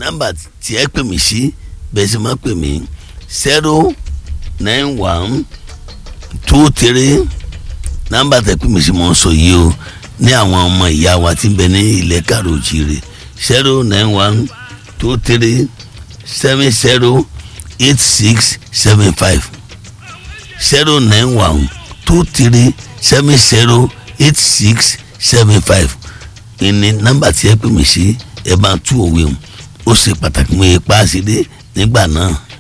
nọ́mbà tí ẹ pè mí sí bẹ́ẹ̀ sì máa pè mí zero nine one two three nọ́mbà tẹ pè mí sí mò ń sọ yìí o ní àwọn ọmọ ìyá wa tí ń bẹ ní ilẹ̀ káròjìrè zero nine one two three seven zero eight six seven five zero nine one two three seven zero eight six seven five ìní nọ́mbà tí ẹ pè mí sí ẹ bá tú òwe o ó ṣe pàtàkì mọ ipa àṣírí nígbà náà.